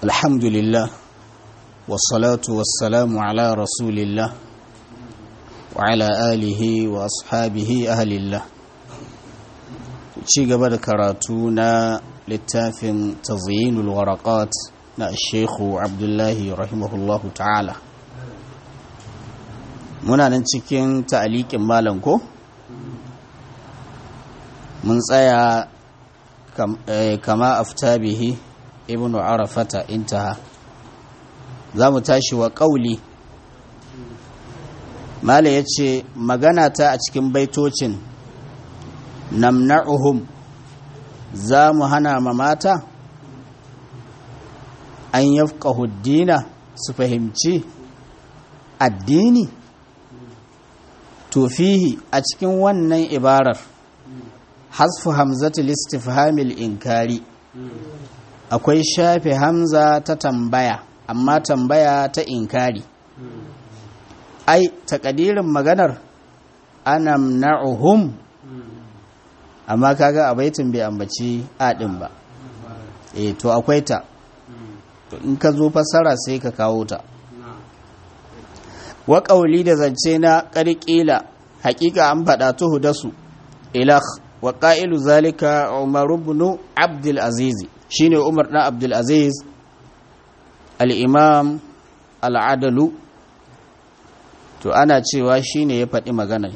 الحمد لله والصلاة والسلام على رسول الله وعلى آله وأصحابه أهل الله ci gaba da karatu na littafin tazyinul waraqat na shekhu abdullahi rahimahullahu ta'ala muna nan cikin ta'aliƙin malam ko mun tsaya kama afta bihi ibnu arafata intaha za mu tashi wa ƙauli mala ya ce magana ta a cikin baitocin namna'uhum za mu hana ma mata an yafqahu dina su fahimci addini to fihi a cikin wannan ibarar hasfu hamzatul istifhamil inkari akwai shafe hamza ta tambaya amma tambaya ta inkari ai takadirin maganar anamna'uhum amma kaga a baitin bai ambaci adin ba eh to akwai ta to in ka zo fassara sai ka kawo ta wa qauli da zance na qarqila haƙiƙa an faɗa tuhu da su ilah wa qailu zalika umar ibn abdul aziz shine umar dan abdul aziz al-imam al-adalu to ana cewa shine ya faɗi maganar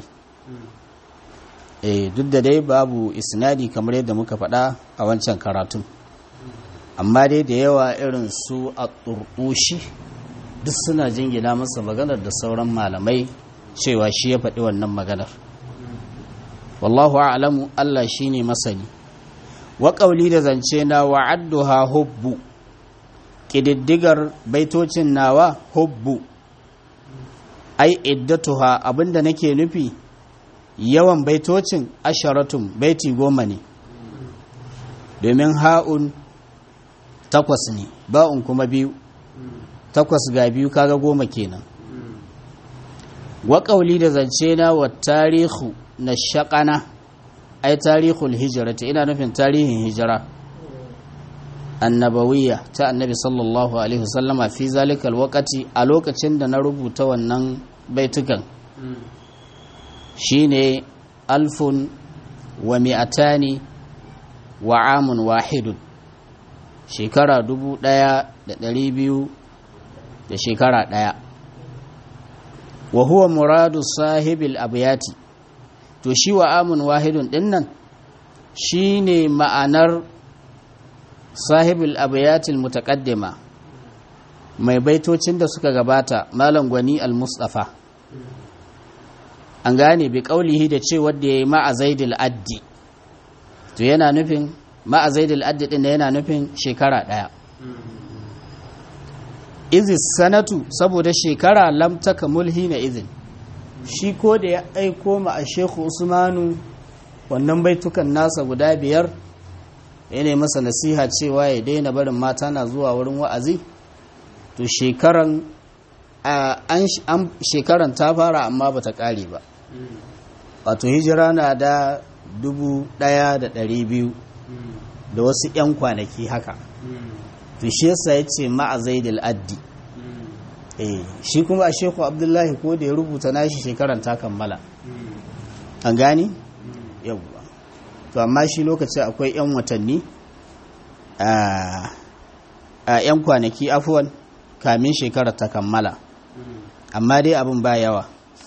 eh duk da dai babu isnadi kamar yadda muka faɗa a wancan karatun amma dai da yawa irin su a turkushi duk suna jingina masa maganar da sauran malamai cewa shi ya faɗi wannan maganar wallahu a'lamu Allah shine masani wa ƙauli da zance na wa'adduha hubbu ƙididdigar baitocin nawa hubbu ai iddatuha abinda nake nufi yawan baitocin asharatun baiti goma ne domin ha'un takwas ne ba'un kuma biyu takwas ga biyu kaga goma kenan waƙauli da zance na wa tarihu na shaƙana ai tarihul hijirata ina nufin tarihin hijira annabawiyya ta annabi sallallahu alaihi wasallama fi zalikal wakati a lokacin da na rubuta wannan baitukan shine alfun wa mi'atani wa amun wahidun shekara dubu ɗaya da ɗari biyu da shekara ɗaya wa huwa muradu sahibil abiyati to shi wa amun wahidun ɗin nan shi ne ma'anar sahibil abiyatil mutaqaddima mai baitocin da suka gabata malam gwani al-mustafa an gane bi kaulihi da ce wadda ya yi ma'a zaidil addi to yana nufin ma'a zaidil addi din yana nufin shekara ɗaya izis sanatu saboda shekara lamtaka mulhi na izin shi ko da ya aiko ma a shekhu usmanu wannan baitukan nasa guda biyar ya ne masa nasiha cewa ya daina barin mata na zuwa wurin wa'azi to shekaran shekaran ta fara amma bata kare ba wato hijira na da dubu daya da dari biyu da wasu 'yan kwanaki haka to shi yasa ya ce ma'a zaidul addi eh shi kuma a sheku abdullahi ko da ya rubuta nashi shekaran ta kammala an gani yawwa to amma shi lokacin akwai 'yan watanni a 'yan kwanaki afuwan kamin shekarar ta kammala amma dai abin ba yawa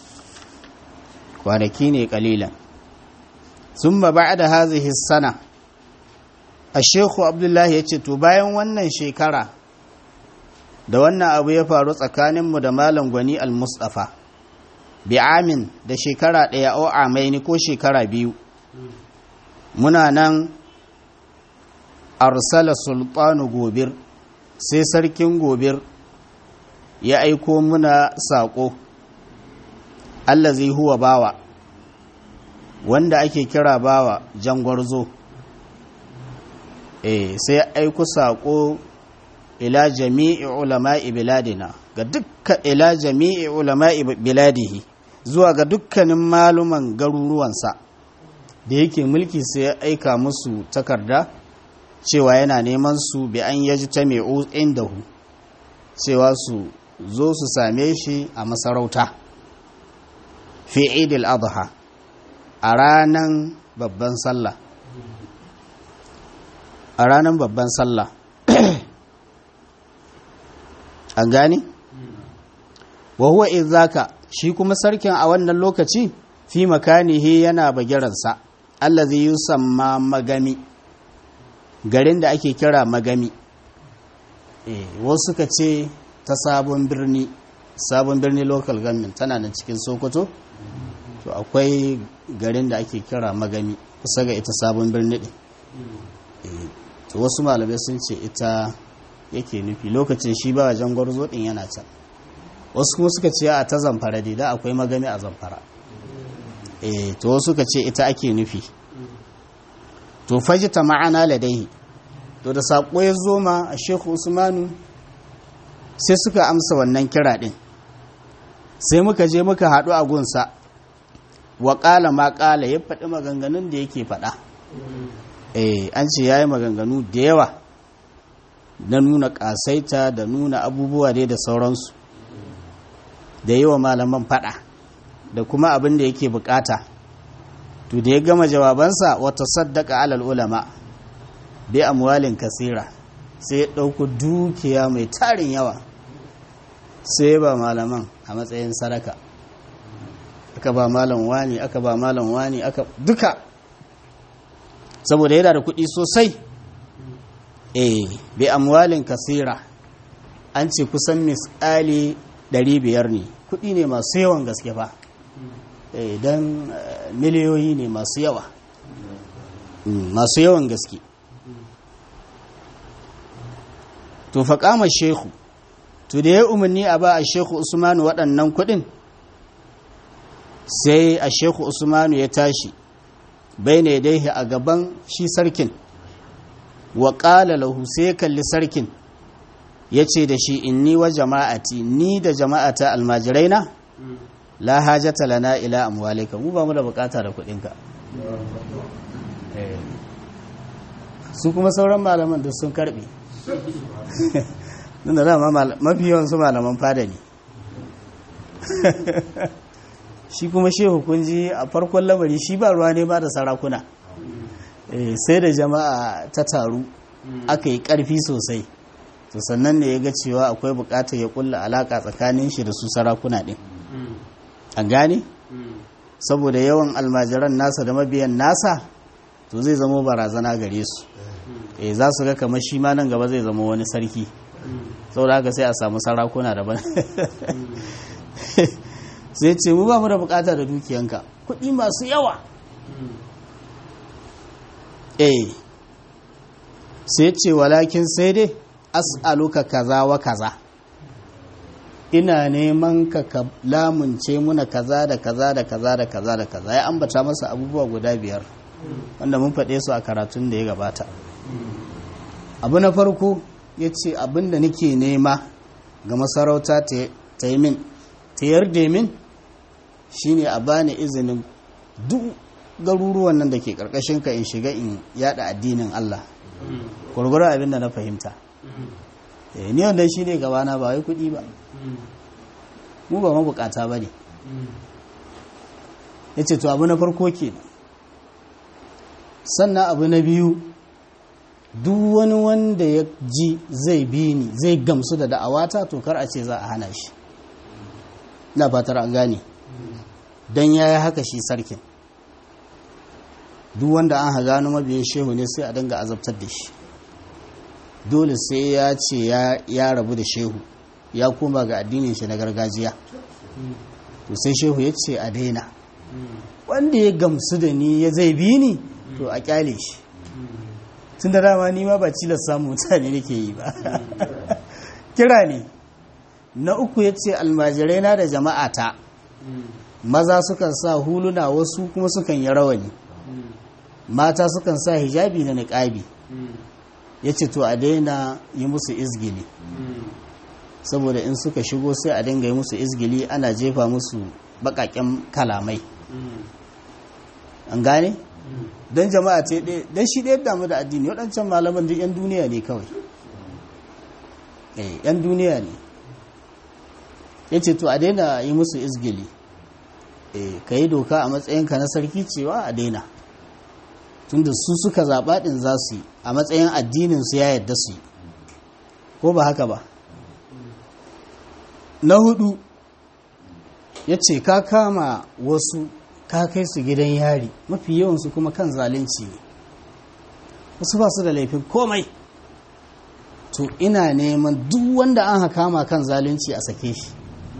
kwanaki ne kalilan sun ba ba da hazihi sana a shekhu abdullahi ya ce to bayan wannan shekara da wannan abu ya faru tsakaninmu da malam gwani al-mustafa bi amin da shekara ɗaya o amaini ko shekara biyu muna nan arsala sultanu gobir sai sarkin gobir ya aiko muna saƙo allazi huwa bawa wanda ake kira bawa jangwarzo eh sai ya aiko saƙo ila jami'i ulama'i biladina ga dukkan ila jami'i ulama'i biladihi zuwa ga dukkanin maluman garuruwansa da yake mulki sai ya aika musu takarda cewa yana neman su bi an yaji ta mai indahu cewa su zo su same shi a masarauta fi idil adha a ranar babban sallah a ranar babban sallah an gani wa huwa izaka shi kuma sarkin a wannan lokaci fi makanihi yana bagiransa allazi yusamma magami garin da ake kira magami eh wasu suka ce ta sabon birni sabon birni local government tana nan cikin sokoto to akwai garin da ake kira magami kusa ga ita sabon birni din to wasu malamai sun ce ita yake nufi lokacin shi ba wajen gwarzo din yana can wasu kuma suka ce a ta zamfara dai da akwai magami a zamfara eh to wasu suka ce ita ake nufi to faji ta ma'ana ladaihi to da saƙo ya zo ma a shehu usmanu sai suka amsa wannan kira ɗin sai muka je muka haɗu a gunsa wa ƙala ma ƙala ya faɗi maganganun da yake faɗa eh an ce ya yi maganganu da yawa na nuna ƙasaita da nuna abubuwa dai da sauransu da yi wa malaman faɗa da kuma abin da yake bukata to da ya gama jawabansa wata saddaka alal ulama bi amwalin kasira sai ya ɗauko dukiya mai tarin yawa sai ba malaman a matsayin sadaka aka ba malam wani aka ba malam wani aka duka saboda yana da kuɗi sosai eh bi amwalin kasira an ce kusan misali 500 ne kuɗi ne masu yawan gaske fa don miliyoyi ne masu yawa masu yawan gaske to faƙama shehu to da ya umarni a ba a shehu usmanu waɗannan kuɗin sai a shehu usmanu ya tashi bai ne dai a gaban shi sarkin wa ƙala lahu sai ya kalli sarkin ya ce da shi inni wa jama'ati ni da jama'ata almajirai na la hajata lana ila amwalika mu ba mu da bukata da kuɗinka su kuma sauran malaman da sun karbe da dama mafi yawan su malaman fada ne shi kuma shehu kunji a farkon lamari shi ba ruwa ne ba da sarakuna sai da jama'a ta taru aka yi karfi sosai to sannan ne ya ga cewa akwai bukatar ya kulla alaka tsakanin shi da su sarakuna din an gane saboda yawan almajiran nasa da mabiyan nasa to zai zama barazana gare su eh za su ga kamar shi ma nan gaba zai zama wani sarki saboda haka sai a samu sarakuna daban sai ce mu ba mu da bukata da dukiyanka kuɗi masu yawa eh sai ce walakin sai dai as'aluka kaza wa kaza ina neman ka ka lamunce muna kaza da kaza da kaza da kaza da kaza ya ambata masa abubuwa guda biyar wanda mun faɗe su a karatun da ya gabata abu na farko ya ce abin da nake nema ga masarauta ta yi min ta yarda min shine a bani izinin duk garuruwan nan da ke ƙarƙashin ka in shiga in yada addinin Allah gwargwaro abin da na fahimta ni wanda shi ne gabana ba wai kuɗi ba mu ba mabukata ba ne ya ce to abu na farko ke sannan abu na biyu duk wani wanda ya ji zai bi ni zai gamsu da da'awata to kar a ce za a hana shi na fatar an gane don ya yi haka shi sarkin duk wanda an ha gano mabiyin shehu ne sai a dinga azabtar da shi dole sai ya ce ya rabu da shehu ya koma ga addinin shi na gargajiya to sai shehu ya ce a daina wanda ya gamsu da ni ya zai bi ni to a kyale shi tun da dama ni ma ba cilar samun mutane nake yi ba kira ne na uku ya ce almajirai na da jama'ata maza sukan sa huluna wasu kuma sukan yi rawani mata sukan sa hijabi na niƙabi ya ce to a daina yi musu izgili saboda in suka shigo sai a dinga yi musu izgili ana jefa musu baƙaƙen kalamai an gane don jama'a ce ɗaya don shi ɗaya damu da addini waɗancan malaman duk 'yan duniya ne kawai eh 'yan duniya ne ya ce to a daina yi musu izgili eh ka yi doka a matsayinka na sarki cewa a daina tunda su suka zaɓa ɗin za su yi a matsayin addinin su ya yadda su yi ko ba haka ba na hudu ya ce ka kama wasu ka kai su gidan yari mafi yawansu kuma kan zalunci ne wasu ba su da laifin komai to ina neman duk wanda an kama kan zalunci a sake shi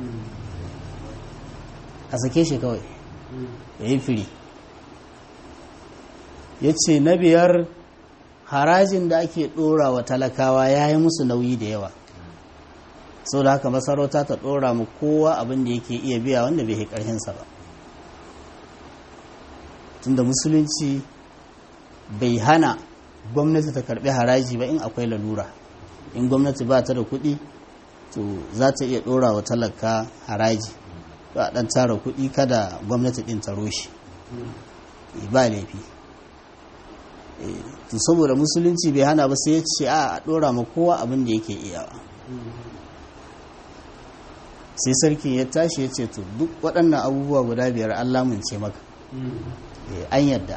a sake shi kawai ya yi firi ya ce na biyar harajin da ake ɗora wa talakawa ya yi musu nauyi da yawa sau da haka masarauta ta ɗora mu kowa abin da yake iya biya wanda bai ƙarhinsa ba tunda musulunci bai hana gwamnati ta karɓi haraji ba in akwai lalura in gwamnati ba ta da kuɗi to za ta iya ɗora wa talaka haraji ba ɗan tara kuɗi kada gwamnati ɗin ta roshe ba laifi to saboda musulunci bai hana ba sai ya ce a ɗora ma kowa abin da yake iyawa sai sarkin ya tashi ya ce to duk waɗannan abubuwa guda biyar an lamunce maka an yadda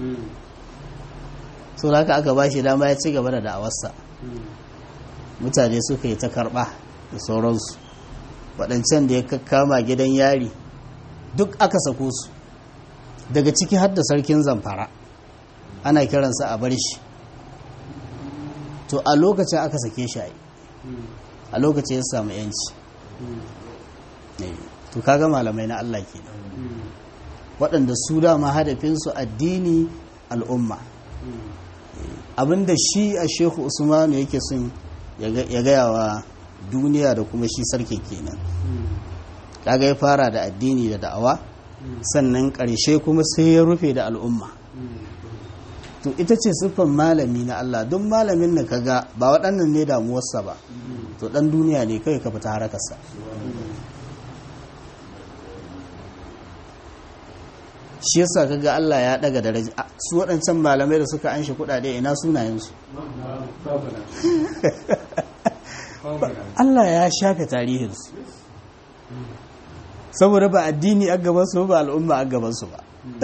so da haka aka ba shi dama ya ci gaba da da'awarsa mutane suka yi ta karɓa da sauransu waɗancan da ya kama gidan yari duk aka sako su daga ciki har da sarkin zamfara ana kiransa a bar shi to a lokacin aka sake shi a lokacin ya samu yanci to kaga malamai na Allah ke waɗanda su dama hadafinsu addini al'umma abinda shi a shehu usmanu yake sun ya gaya wa duniya da kuma shi sarki kenan kaga ya fara da addini da da'awa sannan ƙarshe kuma sai ya rufe da al'umma to ita ce siffan malami na Allah don malamin da kaga ba waɗannan ne damuwarsa ba to ɗan duniya ne kawai ka fita harakarsa shi yasa kaga Allah ya daga daraja su waɗancan malamai da suka anshi kuɗaɗe ina sunayensu Allah ya shafe tarihinsu saboda ba addini a gabansu ba al'umma a gabansu ba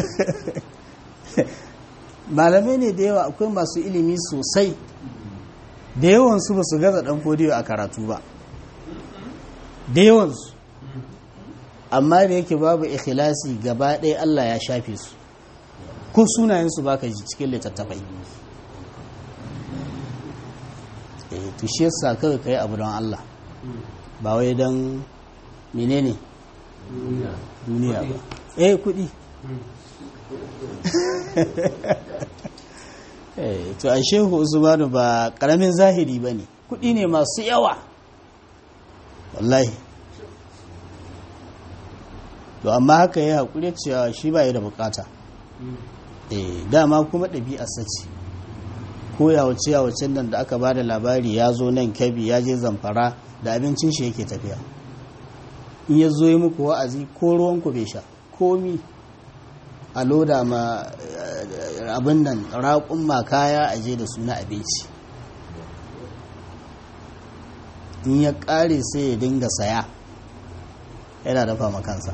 malamai ne da yawa akwai masu ilimi sosai da yawansu ba su gaza ɗan fodiyo a karatu ba da yawansu amma da yake babu ikhlasi gaba ɗaya Allah ya shafe su ko sunayensu baka ji cikin littattafai eh to shi yasa kawai kai abu don Allah ba wai don menene duniya ba eh kudi eh to a shehu usmanu ba karamin zahiri bane kudi ne masu yawa wallahi to amma haka ya haƙuri cewa shi ba da bukata eh dama kuma ɗabi'a sace ko yawace yawacen nan da aka ba da labari ya zo nan kabi ya je zamfara da abincin shi yake tafiya in ya zo yi muku wa'azi ko ruwanku bai sha komi a loda ma abin nan raƙun ma kaya a je da su na abinci in ya ƙare sai ya dinga saya yana dafa makansa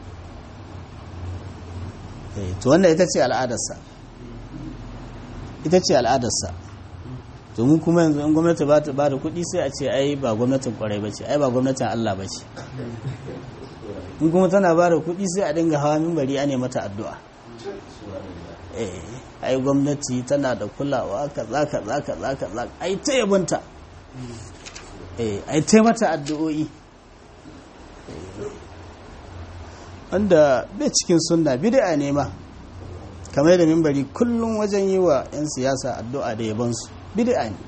to wannan ita ce al'adarsa ita ce al'adarsa to mu kuma yanzu in gwamnati ba ta ba da kuɗi sai a ce ai ba gwamnatin kwarai ba ce ai ba gwamnatin Allah ba ce in kuma tana ba da kuɗi sai a dinga hawa mimbari a mata addu'a eh ai gwamnati tana da kulawa kaza kaza kaza kaza ai ta yabanta eh ai ta mata addu'o'i wanda bai cikin sunna bid'a ne ma kamar da mimbari kullum wajen yi wa 'yan siyasa addu'a da yabansu bid'a ne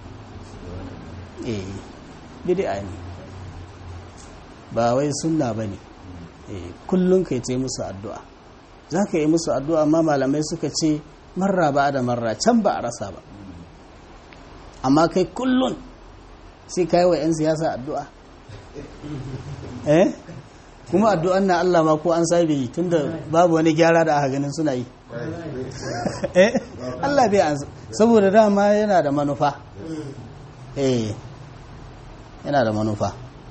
eh bid'a ne ba wai sunna ba ne kullum kai ta yi musu addu'a za ka yi musu addu'a amma malamai suka ce marra ba da marra can ba a rasa ba amma kai kullum sai ka yi wa 'yan siyasa addu'a eh kuma addu'an na Allah ma ko an sabe yi tunda babu wani gyara da aka ganin suna yi eh Allah bai an saboda dama yana da manufa eh yana da manufa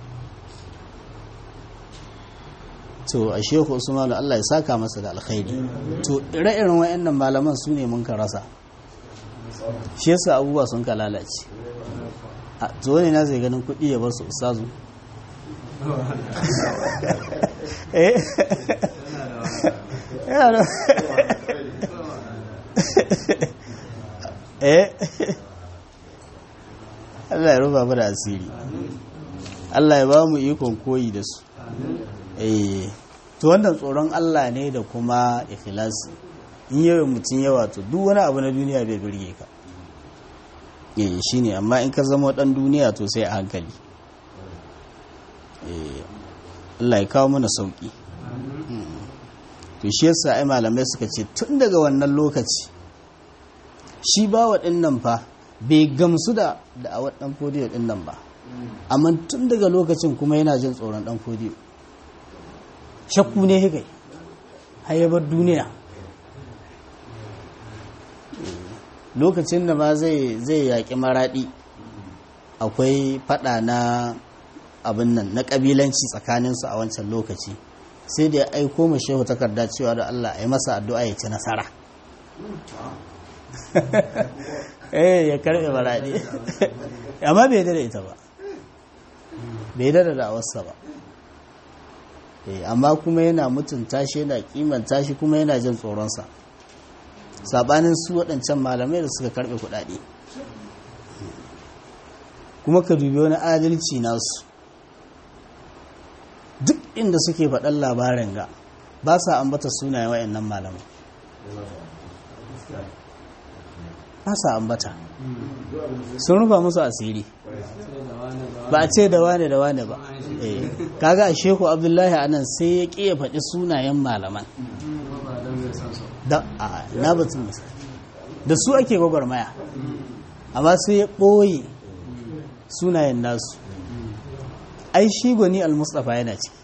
to a shehu usman Allah ya saka masa da alkhairi to ire-iren wayannan malaman su ne mun ka rasa shi yasa abubuwa sun ka lalace a to ne na zai ganin kuɗi ya bar su ustazu eh yana da eh Allah ya rufa mu da asiri Allah ya ba mu ikon koyi da su eh to wannan tsoron Allah ne da kuma ikhlasi in yawan mutum yawa to duk wani abu na duniya bai birge ka eh shine amma in ka zama dan duniya to sai a hankali eh Allah ya kawo mana sauki to shi yasa ai malamai suka ce tun daga wannan lokaci shi ba wa nan fa bai gamsu da da a wadan fodiyo din nan ba amma tun daga lokacin kuma yana jin tsoron dan fodiyo shakku ne hikai hayabar duniya lokacin da ma zai zai yaƙi maraɗi akwai fada na abin nan na ƙabilanci tsakaninsu a wancan lokaci sai da ya aiko ma shehu takarda cewa da Allah a yi masa addu'a ya ci nasara eh ya karɓe maraɗi amma bai da ita ba bai da da awarsa ba amma kuma yana mutunta shi yana kimanta shi kuma yana jin tsoronsa sabanin su waɗancan malamai da suka karɓe kuɗaɗe kuma ka dubi wani adalci nasu duk inda suke faɗan labarin ga ba sa ambata sunayen wayannan malamai ba sa ambata sun rufa musu asiri ba a ce da wane da wane ba kaga a shehu abdullahi anan sai ya ƙi ya faɗi sunayen malaman da a na batun da su ake gwagwarmaya amma sai ya ɓoye sunayen nasu ai shi gwani al-mustafa yana ciki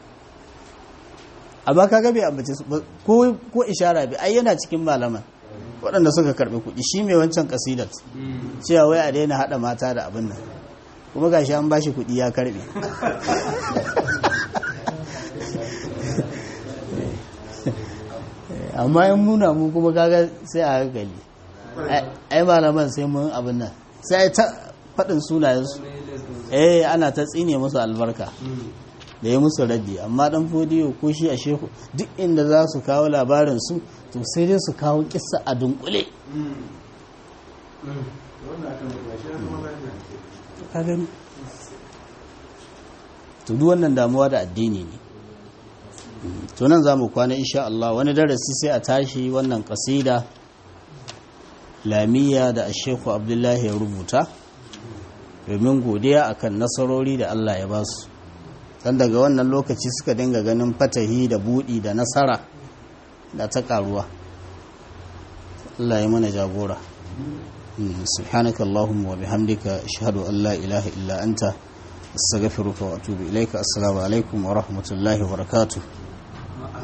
amma kaga bai ambace su ko ishara bai ai yana cikin malaman waɗanda suka karɓi kuɗi shi mai wancan kasidat cewa wai a daina haɗa mata da abin nan kuma gashi an bashi kuɗi ya karɓe amma in muna mu kuma kaga sai a hankali ai malaman sai mun abin nan sai ta faɗin sunayensu eh ana ta tsine musu albarka da ya musu raddi amma dan fodiyo ko shi a shehu duk inda za su kawo labarin su to sai dai su kawo kissa a dunkule ka gani to duk wannan damuwa da addini ne to nan za mu kwana insha Allah wani darasi sai a tashi wannan kasida lamiya da asheku abdullahi ya rubuta domin godiya akan nasarori da Allah ya ba su dan daga wannan lokaci suka dinga ganin fatahi da budi da nasara da ta karuwa Allah ya mana jagora سبحانك اللهم وبحمدك أشهد أن لا إله إلا أنت أستغفرك وأتوب إليك السلام عليكم ورحمة الله وبركاته